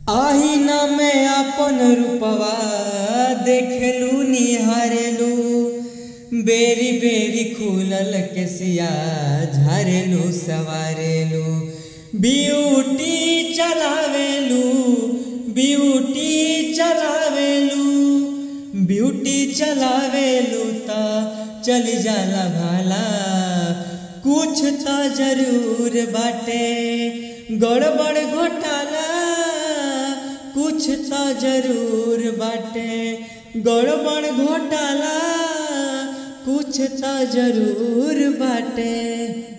आईना में अपन रूपवा देखेलू निहारेलू बेरी बेरी खुलल केसिया झारेलू सवारेलू ब्यूटी चलावेलू ब्यूटी चलावेलू ब्यूटी चलावेलू त चली जाला भाला कुछ त जरूर बाटे गड़बड़ घोटाला कुछ त जरूर बाटे गड़बड़ घोटाला कुछ त जरूर बाटे